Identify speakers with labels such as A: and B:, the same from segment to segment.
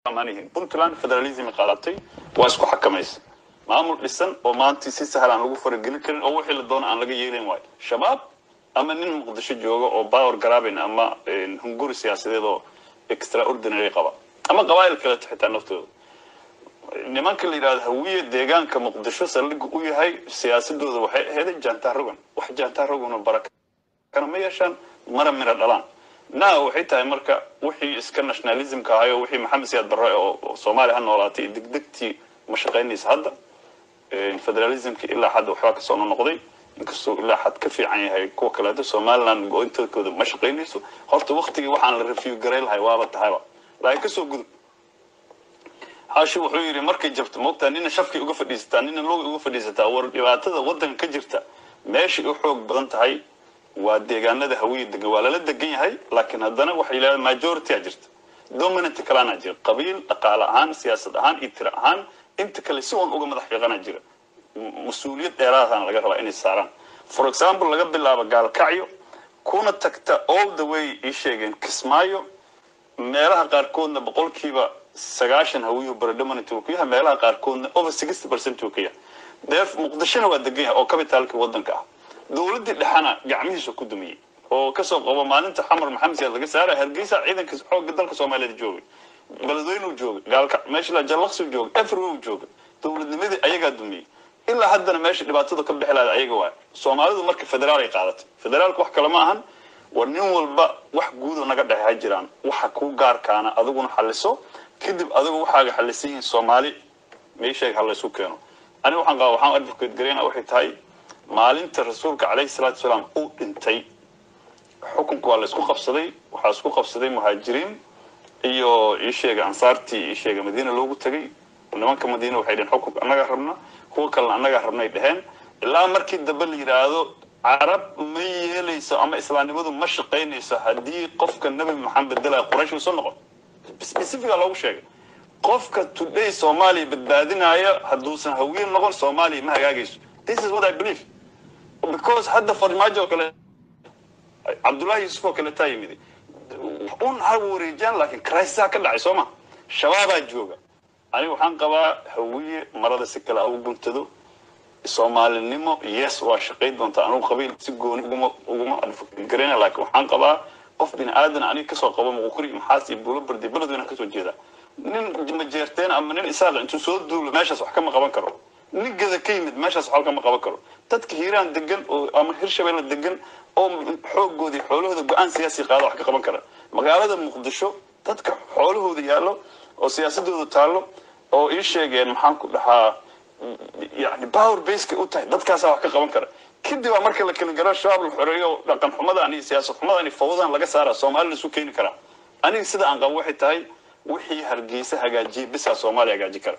A: amaanihiin puntland federalism qaadatay waa isku xakamaysa maamul dhisan oo maanta si sahal aan lagu faragelin karin oo wixii la doono aan laga yeelin waayo shabaab ama nin muqdisho jooga oo power garaabin ama hunguri siyaasadeed oo extraordinary qaba ama qabaa'il kaleeto xitaa naftooda nimanka la yidhahdo hawiye deegaanka muqdisho saldhiga u yahay siyaasadooda waxay aheeday jaantaa rogan wax jaantaa rogan oo barakana ma yeeshaan mara mira dhalaan na waxay tahay marka wixii iska nationalismka ahayo wixii maxamed siyaad barre oo soomaaliya ha noolaatay degdegtii ma shaqaynaysa hadda federalismki ilaa xad waxbaa kasoo noqday inkastuu ilaa xad ka fiican yahay kuwa kaleeto somaliland go-intooda ma shaqaynayso horta waktigii waxaan la review garay lahay waaba tahayba laakiin kasoo gudub xaashi wuxuu yidhi markay jabto moogtaa nina shafkay uga fadhiisataa nina looga uga fadhiisataa war dhibaatada waddanka ka jirta meeshay u xoog badan tahay waa deegaanada hawiye degan waa lala degan yahay laakiin haddana waxay yidhahdeen majority a jirta dominant kalana jira qabiil dhaqaale ahaan siyaasad ahaan iyo tiro ahaan inta kale si uun uga madax fiiqana jira mas-uuliyad dheeraadana laga rabaa inay saaraan for example laga bilaabo gaalkacyo kuna tagta all the way ii sheegeen kismaayo meelaha qaarkoodna boqolkiiba sagaashan hawiyuhu predominant uu ku yahay meelaha qaarkoodna over sixty percent uu ka yahay deef muqdishona waa degan yahay oo kabitaalkii waddanka ah dowladdii dhexana gacmihiisu ku dumiyey oo kasoo qabo maalinta xamar maxamed siyaad laga saara hargeysa ciidanka xoogga dalka soomaaliyeed joogay beledweyne uu joogay gaalka meesha la jallaqsi uu joogay everywhere uu joogay dowladnimadii ayagaa dumiyey ilaa haddana meesha dhibaatada ka bixi lahayd ayaga waay soomaalidu marka federaal ay qaadatay federaalka wax kale ma ahan war nin walba wax guudo naga dhexe ha jiraan waxa kuu gaarkaana adiguna xaliso kadib adigu waxaaga xalisan yihiin soomaali meesheega ha laysu keeno aniga waxaan qaba waxaan advocate gareyna waxay tahay maalinta rasuulka calayhi salaatu wasalaam uu dhintay xukunka waa la isku qabsaday waxaa isku qabsaday muhaajiriin iyo iisheega ansaartii iisheega madiina loogu tegay nimanka madiina waxay dheheen xukunka annagaa rabna kuwa kalena annagaa rabnay dheheen ilaa markii dambe la yidhaahdo carab ma yeelayso ama islaamnimadu ma shaqaynayso haddii qofka nebi maxamed bedelaya quraysh usoo noqon specifica loogu sheegay qofka today soomaaliya badbaadinaya hadduusan hawiye noqon soomaaliya ma hagaagayso this is what i believe because hadda farmaajo oo kale cabdullahi yuusuf oo kale taa yimid un ha wareejiyaan laakiin crisis ka dhacay soo ma shabaabaa jooga aniga waxaan qabaa hawiye marada si kale ugu guntado soomaalinimo yes waa shaqayn doontaa anugu qabiil si gooni uguma uguma garayna laakiin waxaan qabaa qof bini aadan aniga kasoo qabo muquri maxaas iyo buulo bardi beledweyne kasoo jeeda nin majeerteen ama nin isaaq intuu soo duulo meeshaas wax kama qaban karo nin gada ka yimid meeshaas wax kama qaban karo dadka hiiraan degan oo ama hirshabeelle degan oo xoogoodii xoolahooda go-aan siyaasi qaada wax ka qaban kara magaalada muqdisho dadka xoolahooda yaallo oo siyaasadooda taallo oo ii sheegeen maxaan ku dhahaa yani power baseka u tahay dadkaasaa wax ka qaban kara kadib baa marka la kala garo shabaab la xoreeyo dhaqan xumadan iyo siyaasad xumadan iyo fawdan laga saara soomaali la isu keeni karaa aniga sida aan qabo waxay tahay wixii hargeysa hagaajiya bisaa soomaaliya hagaaji kara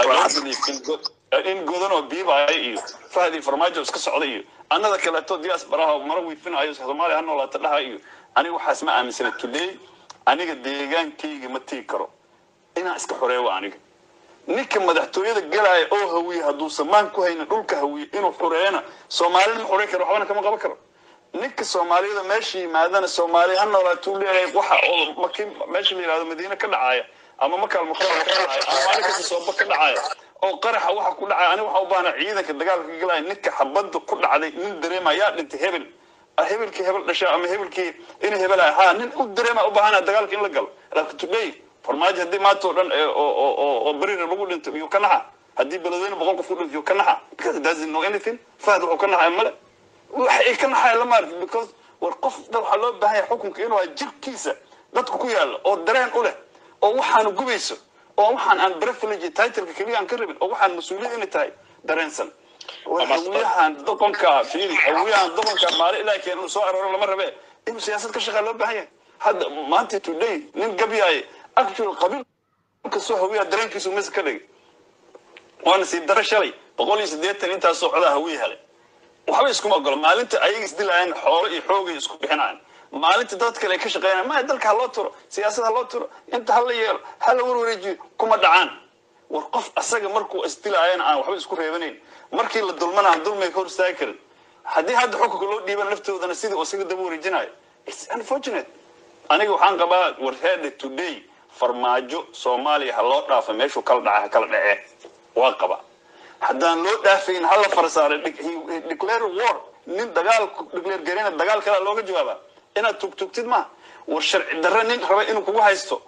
A: in godan oo biibaya iyo fahdi farmaajo iska socda iyo annada kaleeto diyaas baraha mara wiifinayo soomaaliya ha noolaata dhaha iyo aniga waxaas ma aaminsana today aniga deegaankayga ma tigi karo inaan iska xoreeyo aniga ninka madaxtooyada galaya oo hawiye hadduusan maan ku haynin dhulka hawiye inuu xoreeyana soomaalina ma xoreyn karo waxbana kama qaban karo ninka soomaaliyada meesha yimaadana soomaaliya ha noolaatuu leeyahay waxa oo maki meesha la yihahdo madiine ka dhacaya ama makaal mukarama ka dhacaya ama maalin kasta sooba ka dhacaya oo qaraxa waxa ku dhacaya aniga waxaa u baahna ciidanka dagaalka ka galaya ninka xabadda ku dhacday nin dareema yaa dhintay hebel hebelkii hebel dhasha ama hebelkii inay hebelaya ha nin u dareema u baahana dagaalka in la galo laakiin today farmaajo haddii maanta oo dhan oo berirer lagu dhinto iyo ka naxa haddii beledweyne boqol qof ku dhinto iyo ka naxa because doesn't know anything fahad wuxuu ka naxaya male waxa ay ka naxaya lama arki because war qof da waxaa loo baahan yahay xukunka inuu hay jirkiisa dadku ku yaalla oo dareen u leh oo waxaanu gubayso oo waxaan aan privilege titleka keliya aan ka rabin oo waxaan mas-uuliyad inay tahay dareensan hawiyahan doqonka fiiri hawiyahan doqonka maali ilaa keen uu soo arooro lama rabe inuu siyaasad ka shaqeeya loo baahan yahay hadda maanta today nin gabyaaye actual qabiil kastoo hawiya dareenkiisu mis ka dhigay waana sii daro shalay boqol iyo siddeetan intaas socdaa hawiye helay waxba iskuma ogolo maalinta ayaga isdilaayaan xoolo iyo xoogay isku bixinayaan maalinta dad kale ay ka shaqeynayaan maya dalka ha loo turo siyaasad ha loo turo inta ha la yeelo ha la warwareejiyo kuma dhacaan war qof asaga markuu isdilaayana aan waxba isku reebanayn markii la dulmana aan dulmiga ka hor istaagi karin haddii hadda xukunka loo dhiiban laftoodana sidii isaga daba wareejinayo it's unfortunate aniga waxaan qabaa warheada today farmaajo soomaaliya ha loo dhaafa meeshuu kala dhaca ha kala dhacee waa qaba haddaan loo dhaafayn hala farsaaray declare war nin dagaal declare garina dagaal kale looga jawaaba inaad tugtugtid maaha war sharci darre nin raba inuu kugu haysto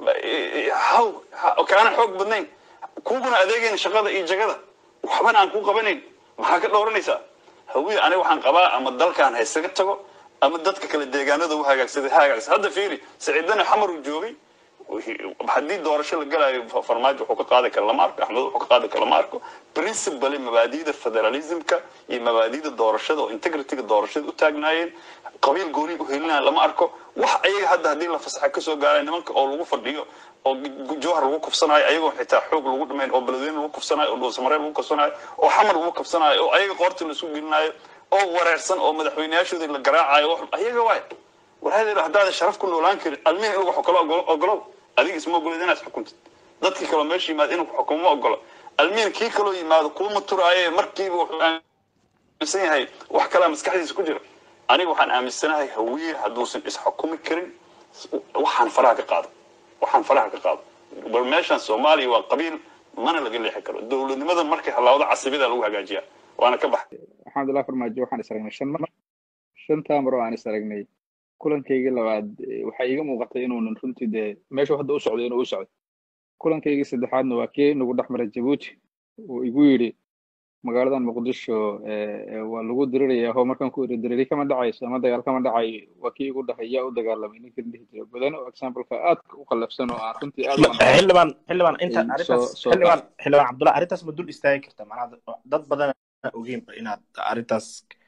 A: haw kaana xoog badnayn kuguna adeegayn shaqada iyo jagada waxbana aan ku qabanayn maxaa ka dhowranaysaa hawiye aniga waxaan qabaa ama dalkaan haysaga tago ama dadka kale deegaanada u hagaagsaday ha hagaagsa hadda fiiri saciidane xamar uu joogay haddii doorasho la galayo farmaajo wuxuu ka qaadi kara lama arko axmed wuxuu ka qaadi kara lama arko principally mabaadi'da federalismka iyo mabaadi'da doorashada oo integrityga doorashada u taagnaayeen qabiil gooni u helinaya lama arko wax ayaga hadda haddii la fasaxa kasoo gaaraya nimanka oo lagu fadhiyo oo jowhar lagu kufsanayo ayagoo xitaa xoog lagu dhamayn oo beledweyne lagu kufsanayo oo dhuusamareer lagu kufsanayo oo xamar lagu kufsanayo oo ayaga qoorta la isu gelinayo oo wareersan oo madaxweyneyaashoodii la garaacayo ayaga waay war hadeer haddaadan sharaf ku noolaan karin almihi in wax kala ogolow adiga isma ogolid inaad xukuntid dadkii kaloo meesha yimaada inuu xukumo ma ogolo almihin kii kaloo yimaado kuuma turaaye markiiba wuxuu aaminsan yahay wax kalaa maskaxdiisa ku jira aniga waxaan aaminsanahay hawiye hadduusan isxukumi karin waxaan faraha ka qaado waxaan faraha ka qaado bal meeshan soomaaliya waa qabiil mana laga leexi karo dowladnimada markay halaawda casibida lagu hagaajiyaa waana ka baxay
B: alxamdulilah farmaajo waxaan is aragnay shan mar shantaa mar oo aan is aragnay kulankaygii labaad waxaa iiga muuqatay inuunan runtii dee meeshuu hadda u socday inuu u socday kulankaygii saddexaadna waa kii nagu dhex maray jabuuti uu igu yidhi magaaladan muqdisho waa lagu diriraya oo markaan ku iri diriri kama dhacayso ama dagaal kama dhacayo waa kii igu dhahay yaa u dagaalamay ninkii dhihi jira badan oo exampleka aadka u qallafsan oo aan runtii aad
C: xildhibaan xildhibaan inta arrintaas xildhibaan xildhibaan cabdullahi arrintaas ma dul istaagi karta macnaha dad badan ogeyn inaad arrintaas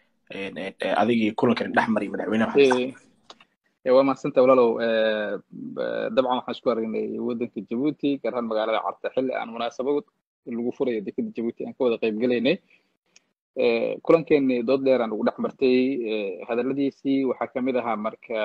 C: adigii kulankan dhex maray madaxweyne maxamed
B: waa mahadsanta walaalow dabcan waxaan isku aragnay waddanka jabuuti gaar ahaan magaalada carta xilli aan munaasabad lagu furayo dekada jabuuti aan ka wada qayb gelaynay kulankeeni dood dheer aan ugu dhex martay hadalladiisii waxaa ka mid ahaa marka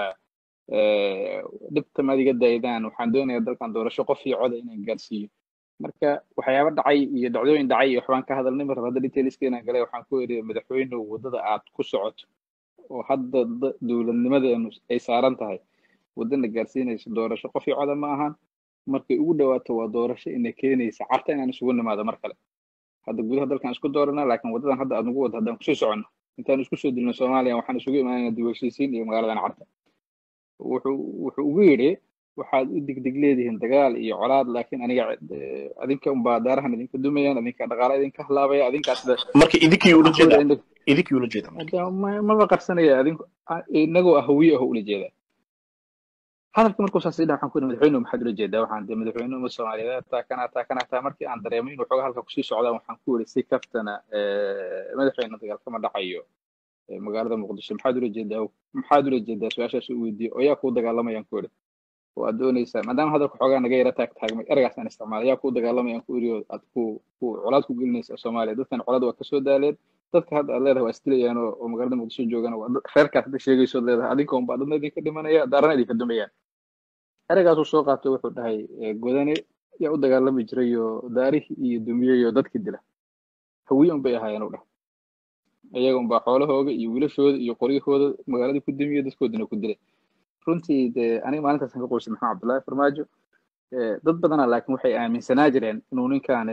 B: dhibta maad iga daydaan waxaan doonayaa dalkan doorasho qof iyo coda inaan gaarsiiyo marka waxyaaba dhacay iyo dhacdooyin dhacay iyo waxbaan ka hadalnay mar hadda detailska inaan galay waxaan ku iri madaxweynuhu waddada aad ku socoto oo hadda dowladnimadeenu ay saaran tahay waddana gaarsiinaysa doorasho qof iyo coda ma ahan markay ugu dhawaato waa doorasho ina keenaysa carta inaan isugu nimaado mar kale hadda gudaha dalkan isku dooranaa laakiin waddadan hadda aad nagu wada haddaan kusoo soconno intaan isku soo dilno soomaaliya waxaan isugu imaanayna dib heshiisiin iyo magaaladan carta wuxuu wuxuu ugu yidhi waxaad u degdeg leedihiin dagaal iyo colaad laakiin aniga adinka unbaa daarahan idinka dumayaan adinka dhaqaala idinka halaabaya adinkaas
C: marka idinkii ula jeeda idinkii ula jeeda
B: maba qarsanaya adinku inagoo ah hawiye ah ula jeeda hadalka markuu saas idhaa waxaan ku yidhi madaxweynuhu maxaad ula jeedaa waxaan de madaxweynuhu uma soomaaliyeed taa kana taa kana taa markii aan dareemay inuu xoogaa halka kusii socdaan waxaan ku yidhi si kaftana madaxweyne dagaal kama dhacayo magaalada muqdisho maxaad ula jeedaa maxaad ula jeedaa su-aashaas u weydiiyey oo yaa kuu dagaalamayaan ku yidhi oo aad doonaysaa maadaama hadalka xoogaa naga yara taag taagmay eragaas aan isticmaalay yaa kuu dagaalamayaan ku yidhi oo aad ku ku colaad ku gelinaysaa soomaaliya dadkan colaad waa kasoo daaleen dadka hadda aad leedahay waa isdilayaan oo magaalada muqdisho joogaan waa reerkaas hadda sheegaysood leedahay adinka unbaa dadna idinka dhimanaya daarana idinka dumayaan eragaasuu soo qaatay wuxuu dhahay godane yaa u dagaalami jiray oo daarihii iyo dumiyey oo dadkii dila hawiye unbay ahaayeen u dhah iyaga unbaa xoolahooga iyo wiilashooda iyo qoryahooda magaaladii ku dumiye dadkoodina ku dilay runtii dee aniga maalintaasaan ka qoysay maxamed cabdullaahi farmaajo dad badana laakiin waxay aaminsanaa jireen inuu ninkaani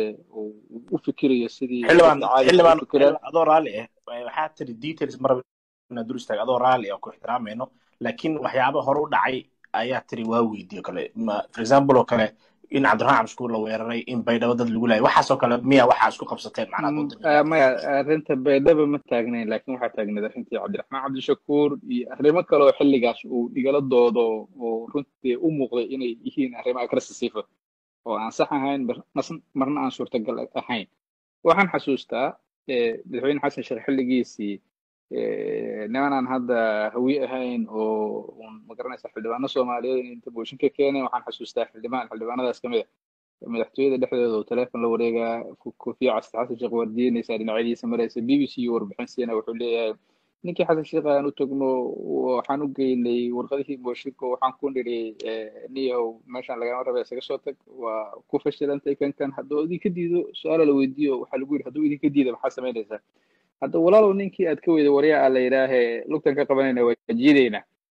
B: u fikirayo sidii
C: xildhibaan adoo raalli ah waxaa tiri details maraba inaad dur istaag adoo raalli ah ku ixtiraamayno laakiin waxyaaba hore u dhacay ayaa tiri waa weydiiyo kale for example oo kale in cabdiraxmaan cabshukuur la weeraray in baydhabo dad lagu laayay waxaasoo kale miya waxaa isku qabsateen macnaa
B: maya arrinta baydhaba ma taagnayn laakiin waxaa taagnayd arrintii cabdiraxmaan cabdishakuur iyo arrimo kale oo xilligaas uu igala doodo oo runtii u muuqday inay yihiin arrimo agressisifa oo aan sax ahayn marna aan suurtagal ahayn waxaan xasuustaa madaxweyne xasan sheekh xilligiisii niman aan hadda hawiye ahayn oo un magaranaysa xildhibaano soomaaliyeed in inta booshin ka keeneen waxaan xasuustaa xildhibaan xildhibaanadaas kamid a madaxtooyada dhexdeeda oo teleefon la wareegaa kofiya casta xasan sheekh waardiinaysa dhinacyadiisa maraysa b b c iyo warbixin siina wuxuu leeyahay ninkii xasan sheekh aan u tagno waxaan u geynay warqadihii booshinka waxaan ku nidhi niyahow meeshaan lagama raba isaga soo tag waa ku fashilantay kan kan hadduu idinka diido su-aala la weydiiyo waxaa lagu yidhi hadduu idinka diida maxaa samaynaysaa hadda walaalow ninkii aad ka weyda waryaa a la yidhaahee lugtan ka qabanayna waa jiidaynaa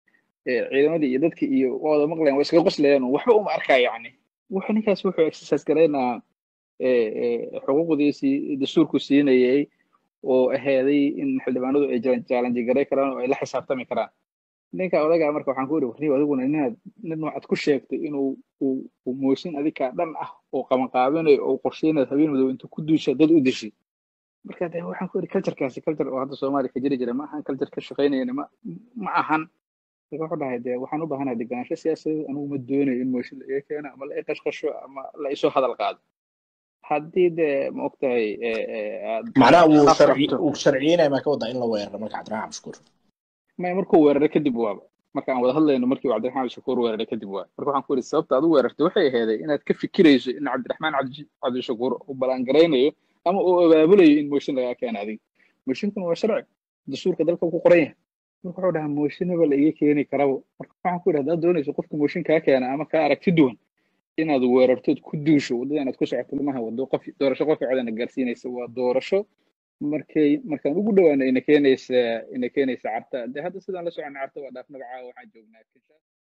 B: ciidamadii iyo dadkii iyo waa wada maqlayaan waa iskaga qoslayaan waxba uma arkaa yacni wuxuu ninkaas wuxuu exercise garaynaa xuquuqdiisii dastuurku siinayay oo aheeday in xildhibaanadu ay challenge garay karaan oo ay la xisaabtami karaan ninka odagaa marka waxaan ku iri warniyo adiguna ninaad nin noocaad ku sheegtay inuu uu moosin adikaa dhan ah oo qabanqaabinayo oo qorsheynayo habeen madow intuu ku duusha dad u deshi marka de waxaan ku iri culturekaasi culture oo hadda soomaaliya ka jiri jira ma ahan culture ka shaqaynayana ma ma ahan marka wuxuu dhahay de waxaan u baahanahay deganaansho siyaasadeed anigu ma doonayo in mooshin la iga keeno ama la iqashqasho ama la isoo hadal qaado haddii de ma ogtahay
C: macnaha wuu sharci uu sharciyeynaya maa ka wadaa in la weeraro marka cabdiraxmaan cabshukuur
B: maya markuu weeraray kadib waaba marka aan wada hadlayno markii cabdiraxmaan cabdishakuur weeraray kadib waaba marka waxaan ku yidhi sababta aad u weerartay waxay aheeday inaad ka fikirayso in cabdiraxmaan cabdishakuur uu ballaangaraynayo ama uu abaabulayo in mooshin lagaa keena adiga mooshinkuna waa sharci dastuurka dalka ku qoran yahay marka wuxuu dhahaa mooshinaba la iga keeni karabo marka waxaan ku yidhi haddaad doonayso qofka mooshin kaa keena ama kaa aragti duwan inaad weerartood ku duusho waddada inaad ku socoto lamaha wado qof doorasho qofka codana gaarsiinaysa waa doorasho markay markaan ugu dhawaano ina keenaysa ina keenaysa carta de hadda sidaan la socona carta waa dhaaf magacaaga waxaan joognaa